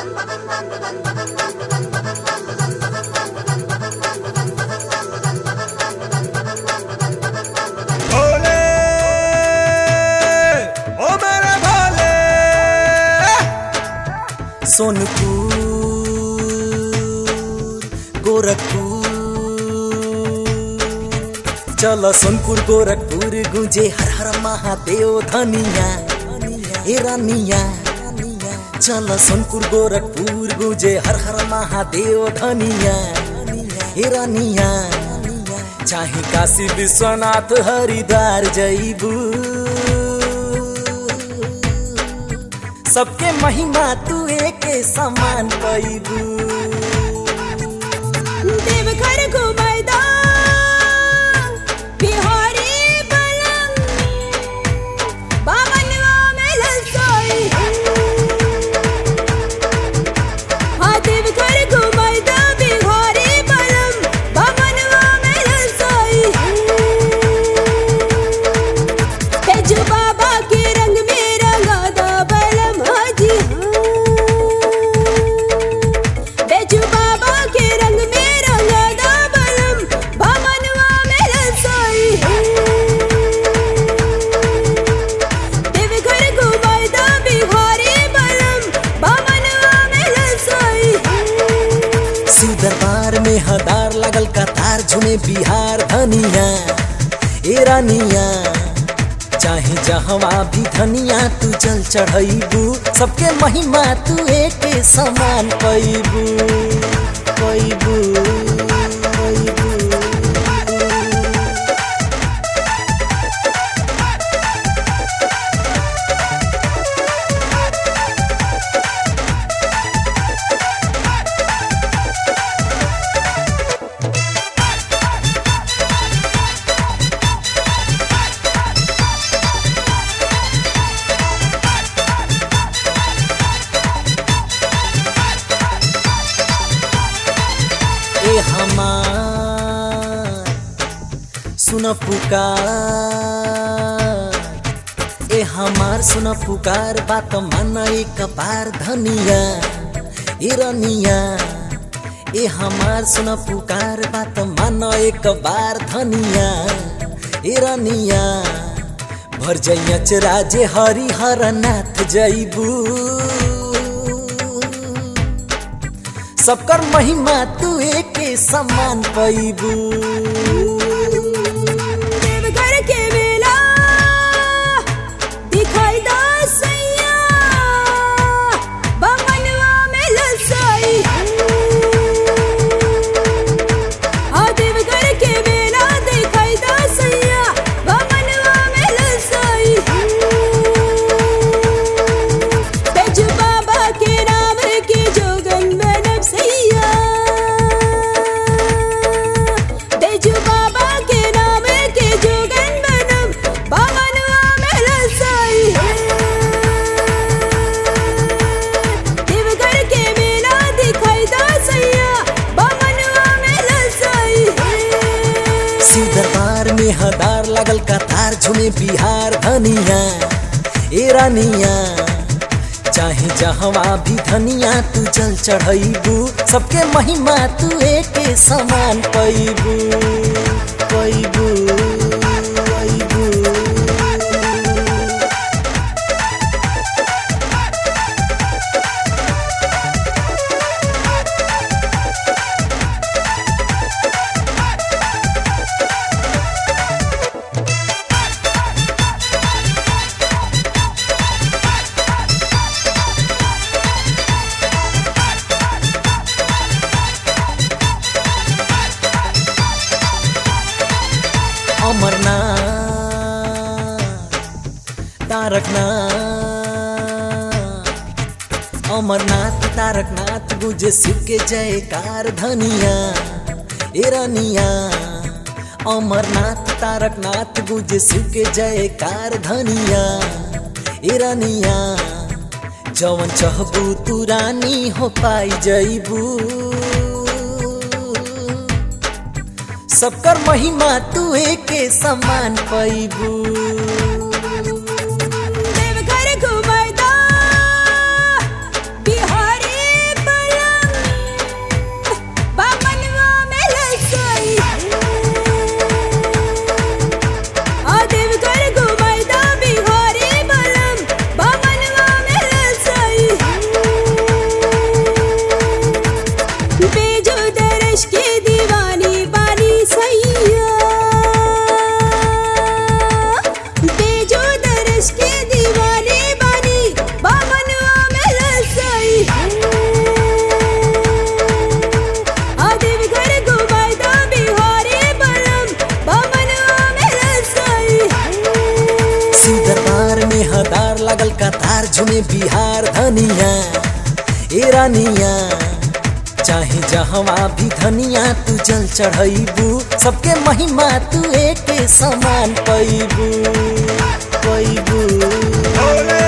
भोले ओ मेरे भोले सोनपुर गोरखपुर चल सोनपुर गोरखपुर गुंजे हर हर महादेव धनिया ए रानिया चल सोनपुर गोरखपुर गुंजे हर हर महादेव धनिया ए रानिया चाहे काशी विश्वनाथ हरिद्वार जईबू सबके महिमा तू एके समान पैबू देवघर घुमैदा बिहारी बलम बामनवा में ललसाई हाँ देवघर घुमैदा बिहारी बलम बामनवा में ललसाई तेजू बाबा के रंग में रंगादा बलम हाजी बेजू बाबा के रंग में रंगादा बलम बामनवा में रसोई देवघर घुमाईदा बिहारी बलम बामनवा में रसोई शिव दरबार में हदार लगल कतार झुमे बिहार धनिया ए रानिया चाहे जहवा भी धनिया तू जल चढ़ैबू सबके महिमा तू एके समान पैबू पैबू पैबू ए हमार सुन पुकार ए हमार सुन पुकार बात मन एक बार धनिया ए रनिया ए हमार सुन पुकार बात मन एक बार धनिया ए रनिया भर जैयच राजे हरिहर नाथ जैबू सबकर महिमा तू एके समान पैबू देवघर के मेला दिखाई दा सैया बामनवा में ललसाई हाँ देवघर के मेला दिखाई दा सैया बामनवा में ललसाई बेजू बाबा के नाम के जोगन बनब सैया बेजू बाबा के नाम के जोगन बनब बामनवा में ललसाई देवघर के मेला दिखाई दा सैया बामनवा में ललसाई शिव दरबार में हदार लगल कतार झुमे बिहार धनिया ए रानिया चाहे जहवा भी धनिया तू जल चढ़ैबू सबके महिमा तू एके समान पैबू पैबू पैबू अमरनाथ तारकनाथ अमरनाथ तारकनाथ गुजे शिव के जयकार धनिया ए रनिया अमरनाथ तारकनाथ गुजे शिव के जयकार धनिया ए रनिया जवन चहबू तू रानी हो पाई जईबू सबकर महिमा तू एके समान पैबू देवघर घुमैदा बिहारी झुमे बिहार धनिया ए रानिया चाहे जहवा भी धनिया तू जल चढ़ैबू सबके महिमा तू एक समान पैबू पैबू भोले